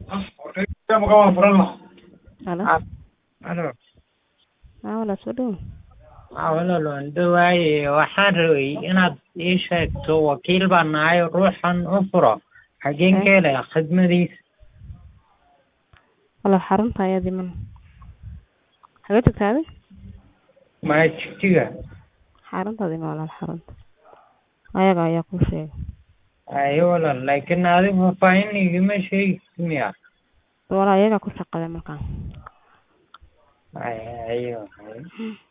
Halo. Halo. Haa walaal soo dhawow. Haa walaal waan dhawaaye waxaan rabay inaad ii sheegto wakiil baan nahay ruuxan u furo xageen ka helaya khidmadiisa Walaal xarunta ayaa diman. Xagee tagtay adi? maa jigjiga Xarunta diman walaal xarunta. Ayaga ayaa kuu sheegay. haye walaal laakiin adiga faahfaahin igama sheegaysid miya Walaal ayagaa ku shaqada markaan. haye haye haye